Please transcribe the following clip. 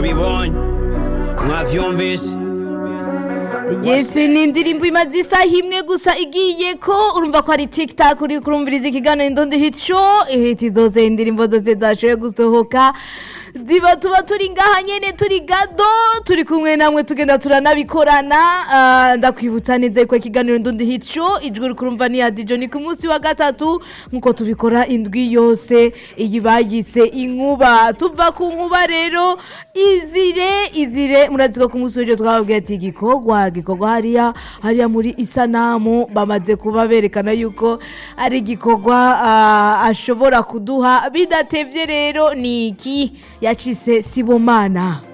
mwabibonye mwavyumvise Yes, ni indirimbo imaze isaha imwe gusa igiye ko urumva ko ari tiktok uri kurumviriza ikiganiro ndondi hit show ihiti zose indirimbo zose zashoboye gusohoka ziba tuba turi ngaha nyene turi gado turi kumwe namwe tugenda turanabikorana Ah, ndakwibutsa neza ko ikiganiro ndondi hit show ijwi uri kurumva ni ya dijo ni ku munsi wa gatatu nkuko tubikora indwi yose iyi bayise inkuba tuva ku nkuba rero izire izire murazi ko ku munsi w'ejo twababwiye ati igikorwa gikorwa hariya hariya muri isanamu bamaze kuba berekana yuko ari igikorwa ah, ashobora kuduha bidatevye rero ni iki yacise sibomana